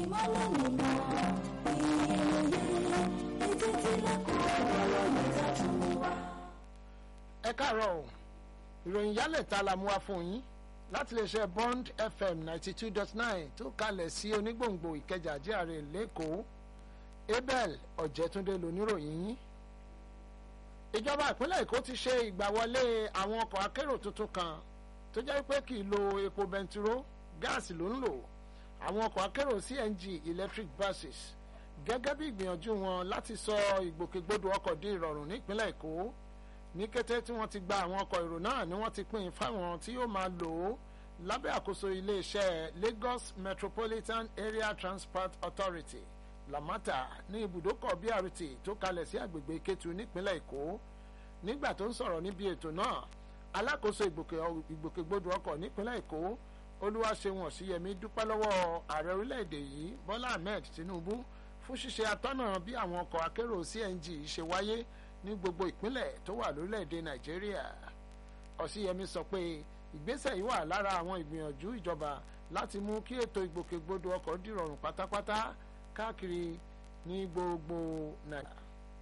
ìmọ́lẹ̀ nínú ìyẹ̀yẹ̀ ètò ìtìlẹ̀kùn ọ̀rọ̀ mẹ́ta tún wá. ẹ káàárọ̀ o ìròyìn yálẹ̀ ta la mú wá fún yín láti lè ṣe bond fm ninety two dot nine tó kalẹ̀ sí onígbòǹgbò ìkẹjà jíàre lẹ́kọ̀ọ́ abel ọ̀jẹ̀túndé lóníròyìn yín ìjọba ìpínlẹ̀ èkó ti ṣe ìgbàwọlé àwọn ọkọ̀ akérò tuntun kan tó jẹ́ pé kì í lo epo bẹntiró gáàsì ló ń lò àwọn ọkọ̀ akérò cng electric buses gẹ́gẹ́ bí ìgbìyànjú wọn láti sọ ìgbòkègbodò ọkọ̀ di ìrọ̀rùn nípínlẹ̀ èkó ní kété tí wọ́n ti gba àwọn ọkọ̀ èrò náà ni wọ́n ti pín in fáwọn tí yóò máa lò ó lábẹ́ àkóso iléeṣẹ́ lagos metropolitan area transport authority lamata ní ibùdókọ̀ brt tó kalẹ̀ sí àgbègbè kétu nípínlẹ̀ èkó nígbà tó ń sọ̀rọ̀ níbi ètò náà alákòóso ìgbòkègbodò ọkọ̀ nípínlẹ̀ èkó olúwaṣeun ọ̀síyẹmí dúpẹ́ lọ́wọ́ ààrẹ orílẹ̀-èdè yìí bọ́lá ahmed tinubu fún ṣíṣe atọ́nà bí àwọn ọkọ̀ akérò cng ṣe wáyé ní gbogbo ìpínlẹ̀ tó wà lórílẹ̀‐èdè nàìjíríà ọ̀síyẹmí sọ pé ìgbésẹ̀ yìí wà lára àwọn ìgbìyànjú ìjọba láti mú kí ètò ìgbòkègbodò ọkọ̀ dìrọ̀rùn pátápátá káàkiri ní gbogbo nàìjíríà.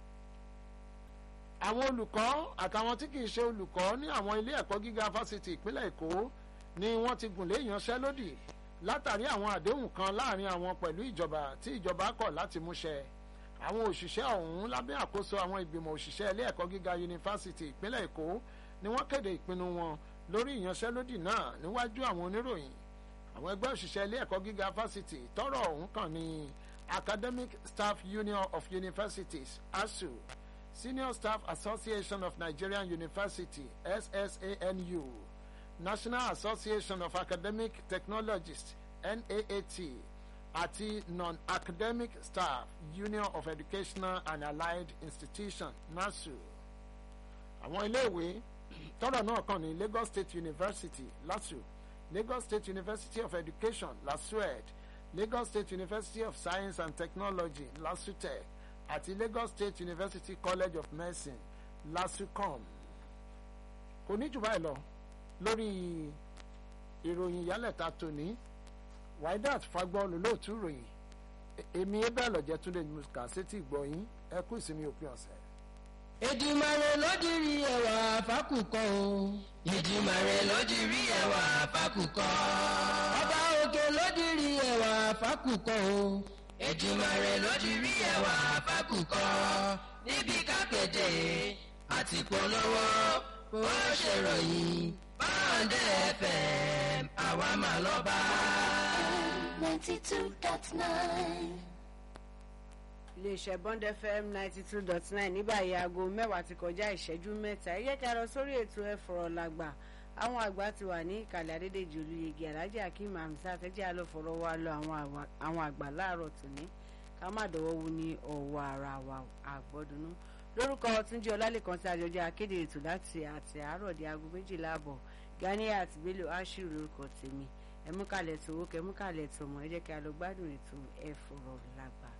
àwọn olùkọ́ àtàwọn tí kìí ṣe olùkọ́ ní àwọn ilé ẹ̀kọ́ gíga fásitì ìpínlẹ̀ èkó ni wọ́n ti gùnlé ìyanṣẹ́lódì látàrí àwọn àdéhùn kan láàrin àwọn pẹ̀lú ìjọba tí ìjọba kọ̀ láti múṣẹ àwọn òṣìṣẹ́ ọ̀hún lábẹ́ àkóso àwọn ìgbìmọ̀ òṣìṣẹ́ ilé ẹ̀kọ́ gíga yunifásitì ìpínlẹ̀ èkó ni wọ́n kéde ìpinnu wọn lórí ìyanṣẹ́lódì náà níwájú àwọn oníròyìn àwọn ẹgbẹ́ òṣìṣẹ́ ilé ẹ̀kọ́ gíga fásitì tọrọ ọ̀hún kàn ní academic staff union of universities asu senior staff association of nigerian university ssanu national association of academic technologists naat àti non-academic staff union of educational and allied institutions nasu àwọn iléèwé tọrọ náà kàn ní lagos state university lasu lagos state university of education lasued lagos state university of science and technology lasutech àti lagos state university college of medicine lasucom kò ní jù báyìí lọ lórí ìròyìn ìyálẹ̀ta tòní waidat fagbọ́ọ̀lù lóòtú ròyìn èmi ebẹ́ lọ́jẹ́ túnde kà sétí ìgbọ̀yìn ẹ kú ìsinmi òpin ọ̀sẹ̀. Èdùmàrè ló dirí ẹwà fákùkọ o. Èdùmàrè ló dirí ẹwà fákùkọ. Ọba òkè ló dirí ẹwà fákùkọ o. Èdùmàrè ló dirí ẹwà fákùkọ. Níbi kápẹ́tẹ̀ àti polówó bó ṣe ròyìn báńdẹ̀ FM àwa mà lọ́ba. ninety two dot nine. iléeṣẹ́ bond fm ninety two dot nine ní báyìí aago mẹ́wàá ti kọjá ìṣẹ́jú mẹ́ta ẹ jẹ́ kí a lọ sórí ètò ẹ fọ̀rọ̀ làgbà àwọn àgbà ti wà ní ìkàlẹ̀ adédèjì olùyege alhaji akeem hamzat ẹ jẹ́ a lọ fọ̀rọ̀ wa lọ àwọn àgbà láàárọ̀ tòní ká má dọ̀wọ́ wu ní ọ̀wọ́ ara wa àgbọ̀dúnú lórúkọ túnjí ọlálẹ́kan tí àjọjọ akéde ètò láti àti àárọ̀ di aago méjìlá àbọ̀ ganiat bello ashiru lórúkọ tèmi ẹ̀múkàlẹ̀ tòwó kẹ̀múkàlẹ̀ tòmọ̀ ẹ jẹ́ kí a lọ gbádùn ètò ẹ fọ̀rọ̀ làgbà.